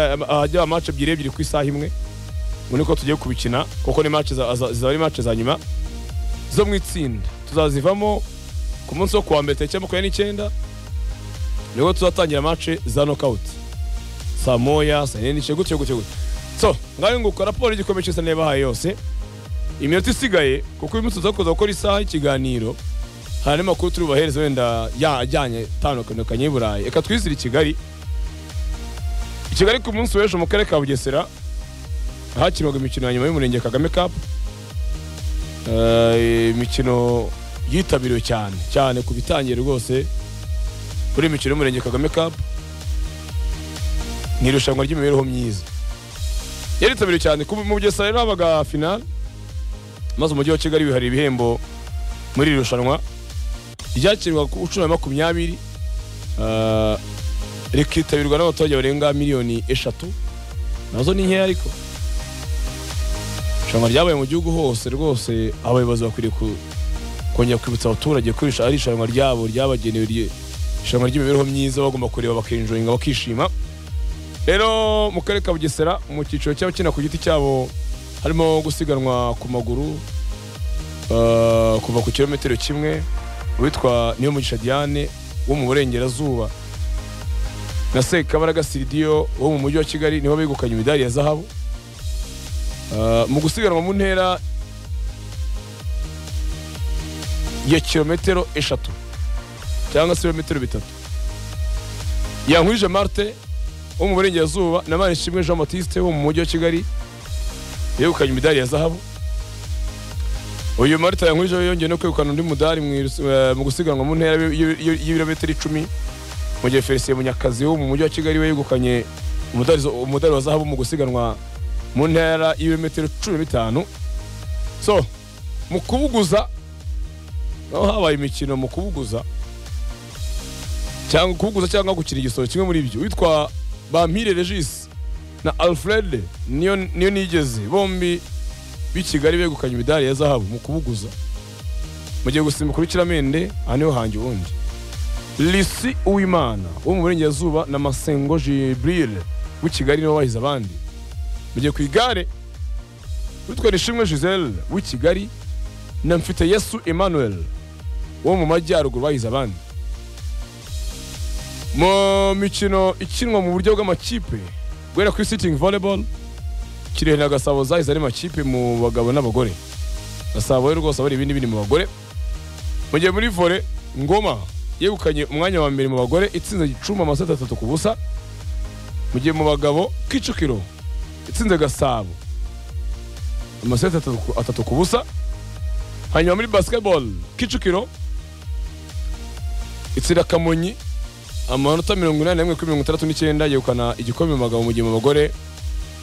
ahajya amace ebyiri ebyiri ku isaha imwe ngo niko tugiye kubikina kuko ni mace zizaba ari mace za nyuma zo mu itsinda tuzazivamo ku munsi wo kuwa mbere tariki makumyabiri n'icyenda nibwo tuzatangira mace za nokawuti saa moya saa yine n'igice gutyo gutyo gutyo so ngaho nguko raporo y'igikombe cy'isi bahaye yose iminota isigaye kuko uyu munsi tuza kuza gukora isaha y'ikiganiro hari andi makuru turi bubahereze wenda ya- ajyanye atandukanye y'i burayi reka twizire i kigali i kigali ku munsi w'ejo mu karere ka bugesera hakinwaga imikino ya nyuma y'umurenge kagame cup Eh, imikino yitabiriwe cyane cyane ku bitangiye rwose kuri imikino y'umurenge kagame cup ni irushanwa ry'imibereho myiza yaritabiriwe cyane ku- mu bugesera rero habaga finale maze umujyi wa kigali wihariye ibihembo muri iri rushanwa ryakirwa ku cumi na makumyabiri eh, rikitabirwa n'abaturage barenga miliyoni eshatu nazo ni nkeya ariko irushanwa ryabaye mu gihugu hose rwose abayobozi bakwiriye ku- kongera kwibutsa abaturage ko irisha- ari irushanwa ryabo ryabagenewe rye- irushanwa ry'imibereho myiza bagomba kureba bakenjoyinga bakishima rero mu karere ka bugesera mu cyiciro cy'abakina ku giti cyabo harimo gusiganwa ku maguru eh, kuva ku kilometero kimwe uwitwa niyomugisha diane wo mu burengerazuba na Sekabaraga Siridiyo wo mu mujyi wa Kigali nibo begukanye imidari ya zahabu Uh, mu gusiganwa mu ntera ya kilometero eshatu cyangwa se ibirometero bitatu yankwije marte wo mu burengerazuba na manishimwe jean baptiste wo mu mujyi wa kigali yegukanye imidari ya zahabu uyu marita yankwije we yongeye no kwegukana undi mudari mu irus- eh, mu gusiganwa mu ntera y'i- y'i- y'ibirometero icumi mu gihe felicien munyakazi wo mu mujyi wa kigali we yegukanye umudari zo- umudari wa zahabu mu gusiganwa mu ntera y'ibirometero cumi na bitanu so mu kubuguza naho habaye imikino mu kubuguza cyangwa kubuguza cyangwa gukina igisoro kimwe muri ibyo witwa bampire regis na alfred niyo niyo nigeze bombi b'i kigali begukanye imidari ya zahabu mu kubuguza mu gihe gusimbuka urukiramende aha niho hanjye ubundi Lisi Uwimana wo mu burengerazuba na Masengo Jibril w'i Kigali niwe wahize abandi. Mu gihe ku igare witwa Nishimwe Giselle w'i Kigali na Mfite Yesu Emmanuel wo mu majyaruguru bahize abandi. Mu mikino ikinwa mu buryo bw'amakipe guhera kuri sitting volleyball Kirehe na Gasabo zahize ari makipe mu bagabo n'abagore. Gasabo rero rwose abari ibindi bindi mu bagore. Mu gihe muri volley Ngoma yegukanye umwanya wa mbere mu bagore itsinze Gicumbi amaseti atatu ku busa mu gihe mu bagabo Kicukiro itsinze Gasabo amaseti atatu, ku- atatu ku busa hanyuma muri basketball Kicukiro itsinda Kamonyi amanota mirongo inani n'imwe kuri mirongo itandatu n'icyenda yegukana igikombe mu bagabo mu gihe mu bagore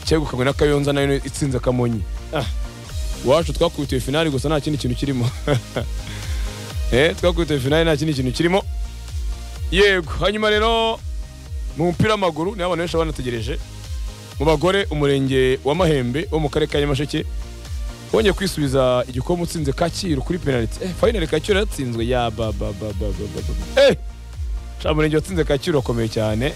cyegukanywe na Kayonza nayo itsinze Kamonyi ah. iwacu twakubitiye finali gusa nta kindi kintu kirimo eh twakubitiye finali nta kindi kintu kirimo yego hanyuma rero mu mupira w'amaguru niho abantu benshi baba banategereje mu bagore umurenge wa mahembe wo mu karere ka nyamasheke wongeye kwisubiza igikombe utsinze kacyiru kuri penaliti eh finali kacyiru yatsinzwe ya ba ba ba ba ba ba ba eh sha umurenge watsinze kacyiru wakomeye cyane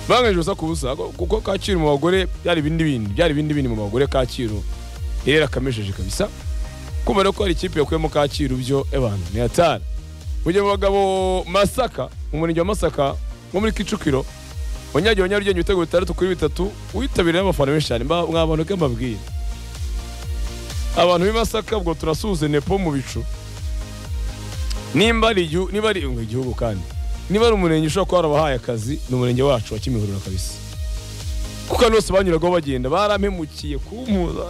banganyije ubusa ku busa ko- kuko kacyiru mu bagore byari ibindi bindi byari ibindi bindi mu bagore kacyiru yari yarakamesheje kabisa kumva rero ko hari ikipe yakuyemo kacyiru byo evan ni hatari mu gihe mu bagabo masaka mu murenge wa masaka wo muri kicukiro wanyagiye wa nyarugenge ibitego bitandatu kuri bitatu witabiriye n'abafana benshi cyane mba- mwabantu ke mbabwire abantu b'i masaka ubwo turasuhuze nepo mu bicu nimba ari igihu- niba ari ngo igihugu kandi niba ari umurenge ushobora kuba warabahaye akazi ni umurenge wacu wa kimihurura kabisa kuko abantu bose banyuragaho bagenda barampemukiye kumpuza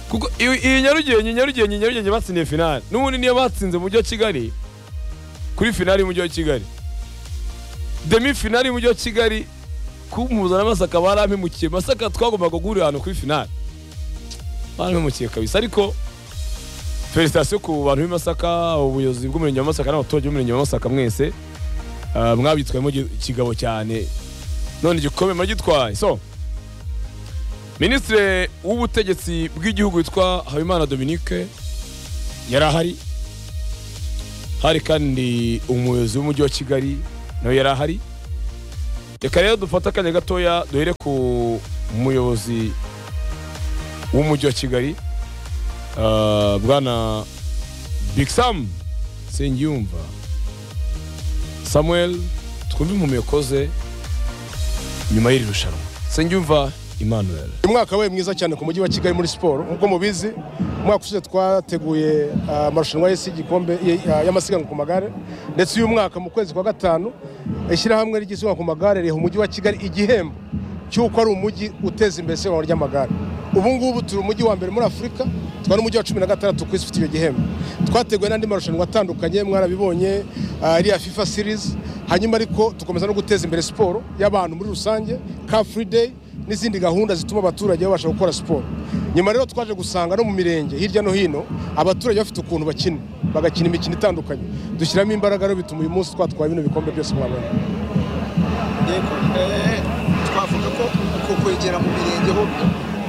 kuko iyi iyi nyarugenge nyarugenge nyarugenge batsindiye finale n'ubundi niyo batsinze mu mujyi wa kigali kuri finale y'umujyi wa kigali demi finale y'umujyi wa kigali kumpuza na masaka barampemukiye masaka twagombaga guhurira ahantu kuri finale barampemukiye kabisa ariko felicitasiyo ku bantu b'i masaka ubuyobozi bw'umurenge wa masaka n'abaturage b'umurenge wa masaka mwese Ah, mwabitwayemo gi- kigabo cyane none igikombe muragitwaye so minisitiri w'ubutegetsi bw'igihugu witwa habimana dominique yari ahari hari kandi umuyobozi w'umujyi wa kigali nawe yari ahari reka rero dufate akanya gatoya duhere ku muyobozi w'umujyi wa kigali ah, bwana big sam sengiyumva samuel twumve impumeko ze nyuma y'iri rushanwa sengiyumva emmanuel umwaka wabaye mwiza cyane ku mujyi wa kigali muri siporo nk'uko mubizi umwaka ushize twateguye ah, amarushanwa y'isi y'igikombe y- ah, y'amasiganwa ku magare ndetse uyu mwaka mu kwezi kwa gatanu ishyirahamwe ry'isiganwa ku magare riha umujyi wa kigali igihembo cy'uko ari umujyi uteza imbere isiganwa ry'amagare ubu ngubu turi umujyi wa mbere muri afurika twa n'umujyi wa cumi na gatandatu ku isi ufite icyo gihembo twateguye n'andi marushanwa atandukanye mwarabibonye ah, iriya fifa series hanyuma ariko tukomeza no guteza imbere siporo y'abantu muri rusange car free day n'izindi gahunda zituma abaturage babasha gukora siporo nyuma rero twaje gusanga no mu mirenge hirya no hino abaturage bafite ukuntu bakina bagakina imikino itandukanye dushyiramo imbaraga rero bituma uyu munsi twatwara bino bikombe byose mwabonye yego eh, twavuga ko uko kwegera mu mirenge ho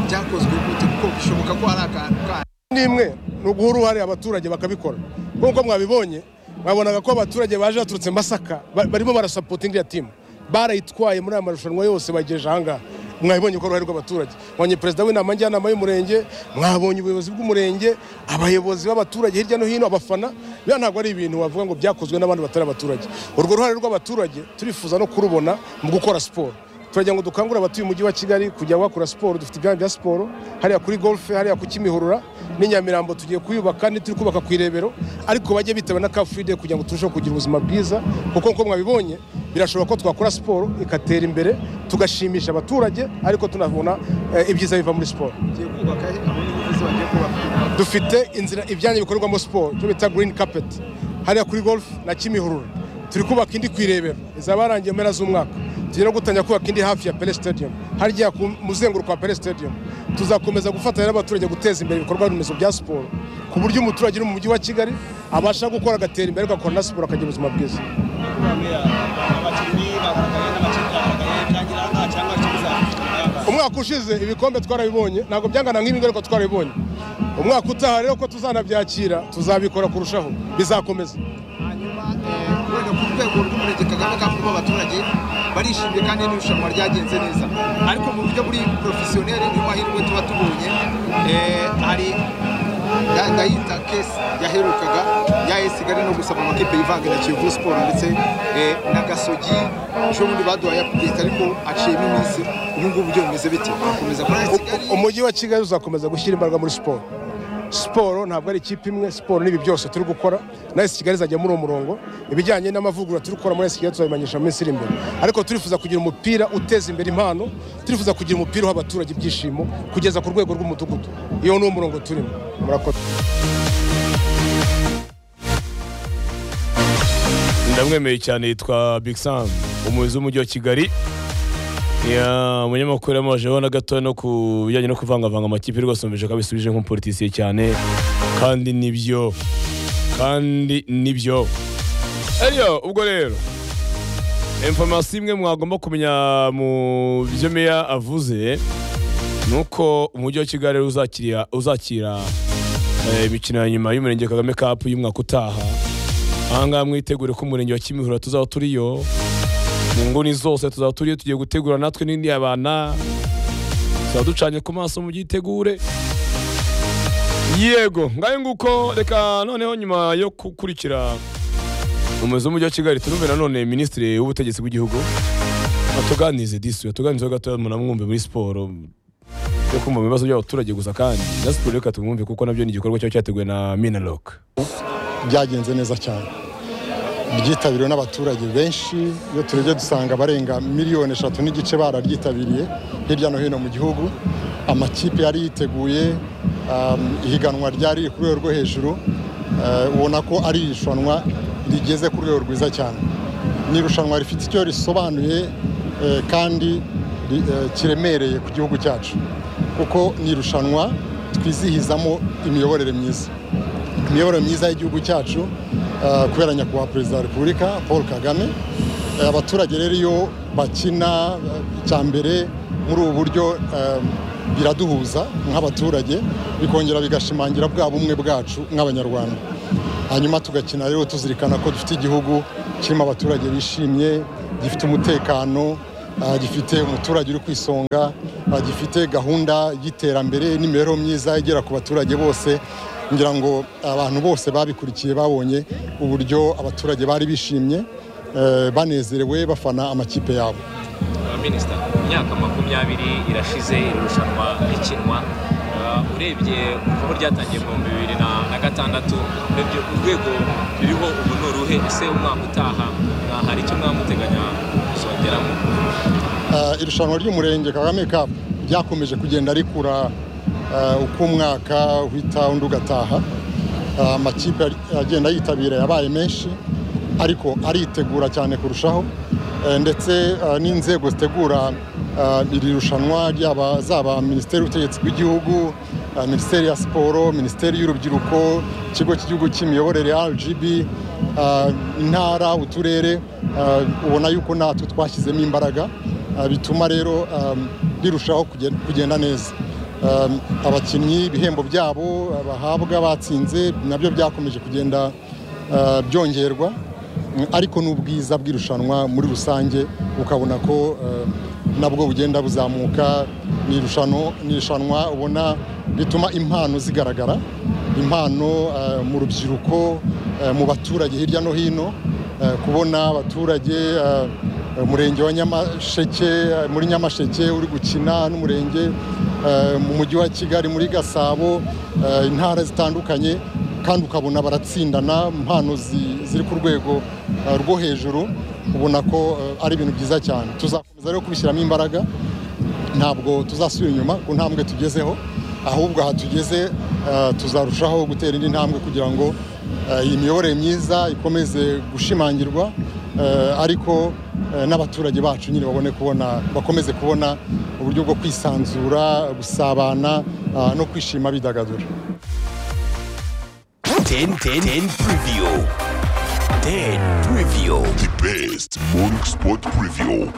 byakozwe gute kuko bishoboka ko hari akantu kandi n'imwe ni uguha uruhare abaturage bakabikora nk'uko mwabibonye mwabonaga ko abaturage baje baturutse Masaka ba- barimo barasapotinga iriya timu barayitwaye muri aya marushanwa yose bagejeje ahangaha mwabibonye ko uruhare rw'abaturage mwabonye perezida w'inama njyanama y'umurenge mwabonye ubuyobozi bw'umurenge abayobozi b'abaturage hirya no hino abafana biriya ntabwo ari ibintu wavuga ngo byakozwe n'abandi batari abaturage urwo ruhare rw'abaturage turifuza no kurubona mu gukora siporo turagira ngo dukangurire abatuye umujyi wa kigali kujya bakora siporo dufite ibyanya bya siporo hariya kuri golfe hariya ku kimihurura n'i nyamirambo tugiye kuyubaka ni turi kubaka ku irebero ariko bajye bitaba na kafuride kugira ngo turusheho kugira ubuzima bwiza kuko nk'uko mwabibonye birashoboka ko twakora siporo ikatera imbere tugashimisha abaturage ariko tunabona eh, ibyiza biva muri siporo bagiye kubaka aho ni ubuvuzi bagiye kubaka dufite inzira ibyanya bikorerwamo siporo cyo bita green carpet hariya kuri golf na kimihurura turi kubaka indi ku irebero izaba yarangiye mpera z'umwaka tugiye no gutangira kubaka indi hafi ya pele stadium harya ku muzenguruko wa pele stadium tuzakomeza gufatanya n'abaturage guteza imbere ibikorwa remezo bya siporo ku buryo umuturage uri mu mujyi wa kigali abasha gukora agatera imbere agakora na siporo akagira ubuzima bwiza abakinnyi bagaragaye n'amakipe yagaragaye byagira nta cyangwa kibuza umwaka ushize ibikombe twarabibonye ntabwo byangana nk'ibi ariko twarabibonye umwaka utaha rero ko tuzanabyakira tuzabikora kurushaho bizakomeza hanyuma eh, wenda ku rwego rw'umurenge kagame ka kuba abaturage barishimye kandi n'irushanwa ryagenze neza ariko mu buryo buri porofesiyoneri niyo mahirwe tuba tubonye eh, hari nda- ndayita kesi yaherukaga yayisigare no gusaba amakipe yivanga na kiyovu siporo ndetse eh, na gasogi ejobundi baduhaye apudeti ariko aciyemo iminsi ubu ngubu byo bimeze bite bakomeza kuri kigali umujyi wa kigali uzakomeza gushyira imbaraga muri siporo siporo ntabwo ari ikipe imwe siporo n'ibi byose turi gukora na esi kigali izajya muri uwo murongo ibijyanye n'amavugurura turi gukora muri esi kigali tuzabimenyesha mu minsi iri imbere ariko turifuza kugira umupira uteza imbere impano turifuza kugira umupira uha abaturage ibyishimo kugeza ku rwego rw'umudugudu iyo ni wo murongo turimo murakoze ndamwemeye cyane yitwa big sam umuyobozi w'umujyi wa kigali Ya, umunyamakuru yamajeho na gato no ku bijyanye no kuvangavanga amakipe rwose numvise ko abisubije nk'umupolitisiye cyane kandi nibyo kandi nibyo ariyo ubwo rero informasiyo imwe mwagomba kumenya mu byo meya avuze ni uko umujyi wa kigali uzakira uzakira eh, imikino ya nyuma y'umurenge kagame cup y'umwaka utaha ahangaha mwitegure ko umurenge wa kimihurura tuzaba turiyo mu nguni zose tuzaba turiyo tugiye gutegura natwe n'indi abana tuzaba ducanye ku maso mubyitegure yego ngayo nguko reka noneho nyuma yo gukurikira umuyobozi w'umujyi wa kigali turumve nanone minisitiri w'ubutegetsi bw'igihugu atuganize disi atuganizeho gatoya munamwumve muri siporo yo kumva mu bibazo by'abaturage gusa kandi na siporo reka tumwumve kuko nabyo ni igikorwa cyaba cyateguwe na minaloke byagenze neza cyane byitabiriwe n'abaturage benshi iyo turebye dusanga abarenga miliyoni eshatu n'igice bararyitabiriye hirya no hino mu gihugu amakipe yari yiteguye um, ihiganwa ryari riri ku rwego rwo hejuru eh, ubona ko ari irushanwa rigeze ku rwego rwiza cyane ni irushanwa rifite icyo risobanuye eh, kandi ri- eh, kiremereye ku gihugu cyacu kuko ni irushanwa twizihizamo imiyoborere myiza imiyoborere myiza y'igihugu cyacu eh, kubera nyakubahwa perezida wa repubulika paul kagame Eh, abaturage rero iyo bakina eh, icya mbere muri ubu buryo eh, biraduhuza nk'abaturage bikongera bigashimangira bwa bumwe bwacu nk'abanyarwanda hanyuma tugakina rero tuzirikana ko dufite igihugu kirimo abaturage bishimye gifite umutekano ah, gifite umuturage uri ku isonga ah, gifite gahunda y'iterambere n'imibereho myiza igera ku baturage bose ngira ngo abantu bose babikurikiye babonye uburyo abaturage bari bishimye eh, banezerewe bafana amakipe yabo minisita imyaka makumyabiri irashize iri rushanwa rikinwa Uh, urebye aho ryatangiye mu bihumbi bibiri na na gatandatu urebye urwego ririho ubu ni uruhe ese umwaka utaha uh, hari icyo mwaba muteganya kuzongeramo Ah, irushanwa ry'umurenge kagame cup ryakomeje kugenda rikura ah, uko umwaka uhita undi ugataha Ah, amakipe ari- agenda yitabira yabaye menshi ariko aritegura cyane kurushaho Eh, ndetse ah, n'inzego zitegura ah, iri rushanwa ryaba zaba minisiteri y'ubutegetsi bw'igihugu ah, minisiteri ya siporo minisiteri y'urubyiruko ikigo cy'igihugu cy'imiyoborere rgb ah, intara uturere ah, ubona yuko natwe twashyizemo imbaraga Ah, bituma rero um, rirushaho kugen- kugenda neza Um, abakinnyi ibihembo byabo bahabwa batsinze nabyo byakomeje kugenda ah, byongerwa Mm, ariko n'ubwiza bw'irushanwa muri rusange ukabona ko ah, nabwo bugenda buzamuka ni irushano- ni irushanwa ubona bituma impano zigaragara impano ah, mu rubyiruko ah, mu baturage hirya no hino ah, kubona abaturage ah, umurenge wa nyamasheke muri nyamasheke uri gukina n'umurenge eh, mu mujyi wa kigali muri gasabo eh, intara zitandukanye kandi ukabona baratsindana impano zi- ziri ku rwego eh, rwo hejuru ubona ko eh, ari ibintu byiza cyane tuzakomeza rero kubishyiramo imbaraga ntabwo tuzasubira inyuma ku ntambwe tugezeho ahubwo aha tugeze eh, tuzarushaho gutera indi ntambwe kugira ngo eh, iyi miyoborere myiza ikomeze gushimangirwa eh, ariko eh, n'abaturage bacu nyine babone kubona bakomeze kubona uburyo bwo kwisanzura gusabana ah, no kwishima bidagadura 10 10 10 preview. 10 preview. The best morning sport preview.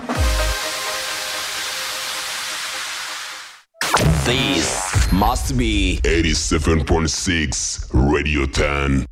This must be 87.6 Radio 10.